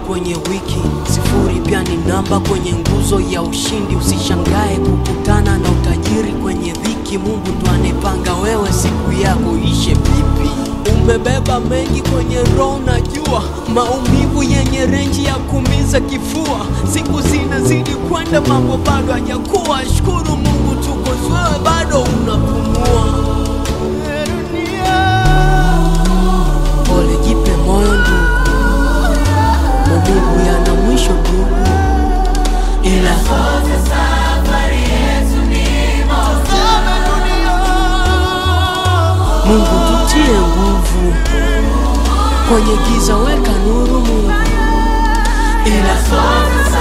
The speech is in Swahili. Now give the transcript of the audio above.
kwenye wiki, sifuri pia ni namba kwenye nguzo ya ushindi. Usishangae kukutana na utajiri kwenye dhiki. Mungu ndo anepanga wewe siku yako ishe vipi. Umebeba mengi kwenye roho, najua maumivu yenye renji ya kumiza kifua. Siku zinazidi kwenda, mambo bado hajakuwa. Shukuru Mungu tuko wewe bado unapumua. Pole, jipe moyo ndugu, maumivu yana mwisho ndugu, ila Mungu tutie nguvu kwenye giza, weka nuru Mungu, ila